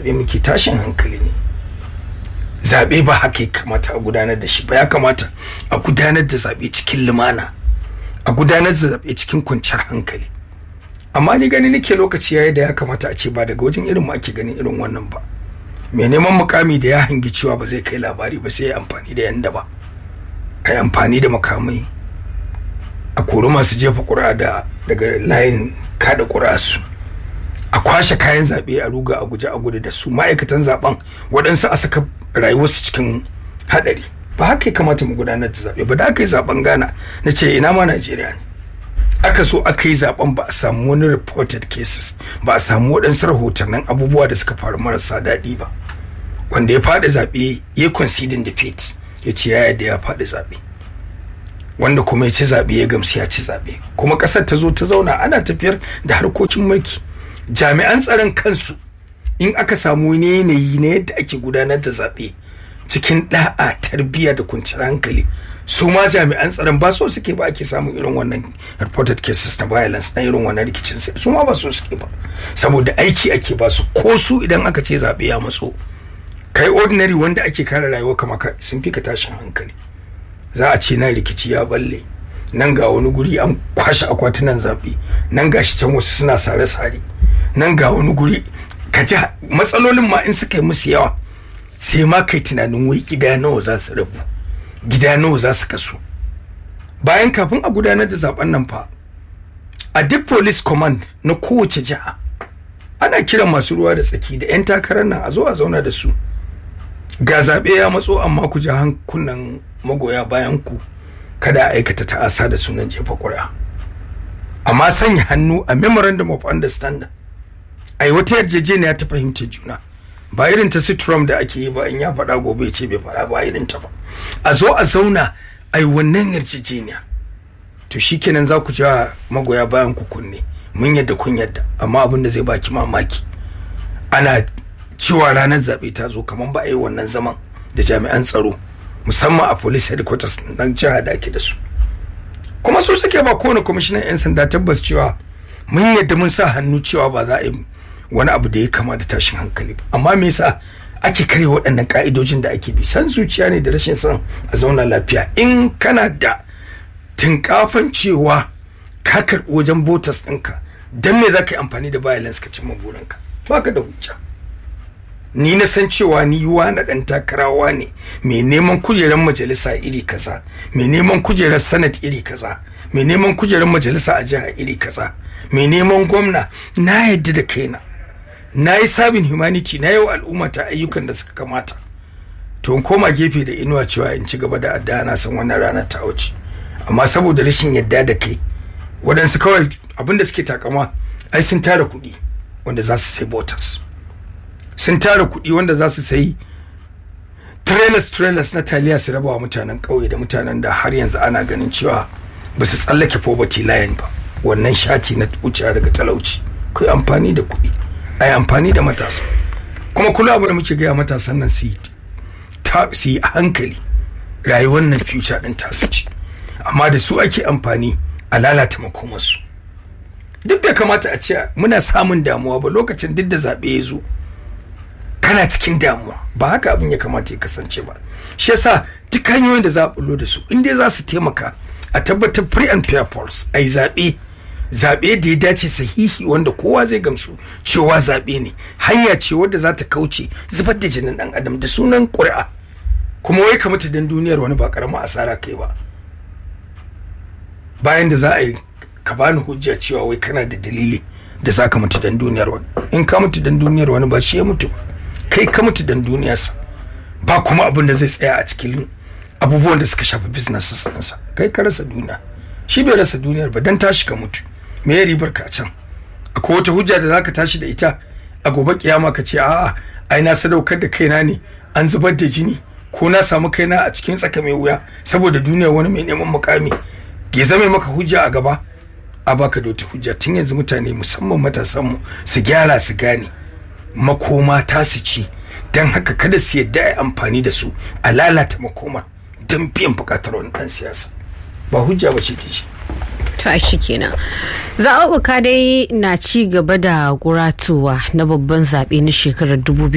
zaɓe muke tashin hankali ne zaɓe ba haka ya kamata a gudanar da shi ba ya kamata a gudanar da zaɓe cikin lumana a gudanar da zaɓe cikin kwanciyar hankali amma ni gani nake lokaci yayi da ya kamata a ce ba daga wajen irin mu ake ganin irin wannan ba mai neman mukami da ya hangi cewa ba zai kai labari ba sai ya amfani da yanda ba a yi amfani da makamai a kori masu jefa ƙura da daga layin kada ƙura su a kwashe kayan zaɓe a ruga a guje a gudu da su ma'aikatan zaɓen waɗansu a saka rayuwarsu cikin haɗari ba haka ya kamata mu gudanar da zaɓe ba da aka yi zaɓen ghana na ce ina ma najeriya ne aka so aka yi zaɓen ba a samu wani reported cases ba a samu waɗansu rahotannin abubuwa da suka faru marasa daɗi ba wanda ya faɗi zaɓe ya conceding defeat ya ce ya yadda ya faɗi zaɓe wanda kuma ya ci zaɓe ya gamsu ya ci zaɓe kuma ƙasar ta zo ta zauna ana tafiyar da harkokin mulki jami'an tsaron kansu in aka samu wani yanayi na yadda ake gudanar da zaɓe cikin ɗa'a tarbiyya da kwanciyar hankali su ma jami'an tsaron ba so suke ba ake samun irin wannan reported cases na violence na irin wannan rikicin su ma ba so suke ba saboda aiki ake ba su ko su idan aka ce zaɓe ya matso kai ordinary wanda ake kare rayuwa kama ka sun fi ka tashin hankali za a ce nan rikici ya balle nan ga wani guri an kwashe akwatunan zaɓe nan ga shi can wasu suna sare-sare nan ga wani guri ka ji matsalolin ma in suka yi musu yawa sai ma kai tunanin wai gida nawa za su rabu gida nawa za su kasu bayan kafin a gudanar da zaben nan fa a duk police command na kowace jiha ana kiran masu ruwa da tsaki da 'yan takarar nan a zo a zauna da su ga zaɓe ya matso amma ku ji hankunan magoya bayan ku kada a aikata ta'asa da sunan jefa ƙuri'a amma sanya hannu a memorandum of understanding ai wata yarjejeniya ta fahimta juna ba irin ta Trump da ake yi ba in ya faɗa gobe ce bai faɗa ba irin ta ba a zo a zauna ai wannan yarjejeniya to shikenan za ku ja magoya bayan ku kunne mun yadda kun yadda amma abin da zai baki mamaki ana cewa ranar zaɓe ta zo kamar ba a yi wannan zaman da jami'an tsaro musamman a police headquarters na jiha da ake da su kuma su suke ba kowane kwamishinan 'yan sanda tabbas cewa mun yadda mun sa hannu cewa ba za a yi wani abu da ya kama da tashin hankali ba amma me yasa ake kare waɗannan ka'idojin da ake bi san zuciya ne da rashin son a zauna lafiya in kana da tinkafan cewa ka karɓi wajen botas ɗinka don me za ka yi amfani da violence ka cimma burinka ba ka da hujja ni na san cewa ni na ɗan takarawa ne mai neman kujerar majalisa iri kaza mai neman kujerar senate iri kaza mai neman kujerar majalisa a jiha iri kaza mai neman gwamna na yadda da kaina na yi sabin humanity na yau al'umma ta ayyukan da suka kamata to in koma gefe da inuwa cewa in ci gaba da addu'a na san wannan ranar ta wuce amma saboda rashin yadda da kai waɗansu kawai abinda suke takama ai sun tara kuɗi wanda za su sai botas sun tara kuɗi wanda za su sayi trailers trailers na taliya su raba wa mutanen ƙauye da mutanen da har yanzu ana ganin cewa ba su tsallake poverty line ba wannan shati na wucewa daga talauci ku yi amfani da kuɗi a yi amfani da matasa kuma kula abu da muke gaya matasan nan su yi a hankali rayuwar nan future ɗin tasu ce amma da su ake amfani a lalata makomarsu duk bai kamata a ce muna samun damuwa ba lokacin duk da zaɓe ya zo kana cikin damuwa ba haka abin ya kamata ya kasance ba shi yasa duk hanyoyin da za a bullo da su in dai za su taimaka a tabbatar free and fair polls a yi zaɓe zaɓe da ya dace sahihi wanda kowa zai gamsu cewa zaɓe ne hanya ce wadda za ta kauce zubar da jinin ɗan adam da sunan ƙuri'a kuma wai ka mutu don duniyar wani ba ƙaramin asara kai ba bayan da za a yi ka bani hujja cewa wai kana da dalili da za ka mutu don duniyar wani in ka mutu don duniyar wani ba shi ya mutu kai ka mutu don duniyarsa ba kuma abin da zai tsaya a cikin abubuwan da suka shafi business ɗinsa kai ka rasa duniya shi bai rasa duniyar ba dan tashi ka mutu me ya ribar ka a can akwai wata hujja da zaka tashi da ita a gobe kiyama ka ce a'a ai na sadaukar da kaina ne an zubar da jini ko na samu kaina a cikin tsaka mai wuya saboda duniyar wani mai neman mukami ya zame maka hujja a gaba a baka da wata hujja tun yanzu mutane musamman matasanmu su gyara su gane makoma ta su ci don haka kada su yadda a amfani da su a lalata makoma don biyan bukatar wani dan siyasa ba hujja ba ce ke ci to a shi kenan zaɓuɓɓuka dai na ci gaba da guratowa na babban zaɓe na shekarar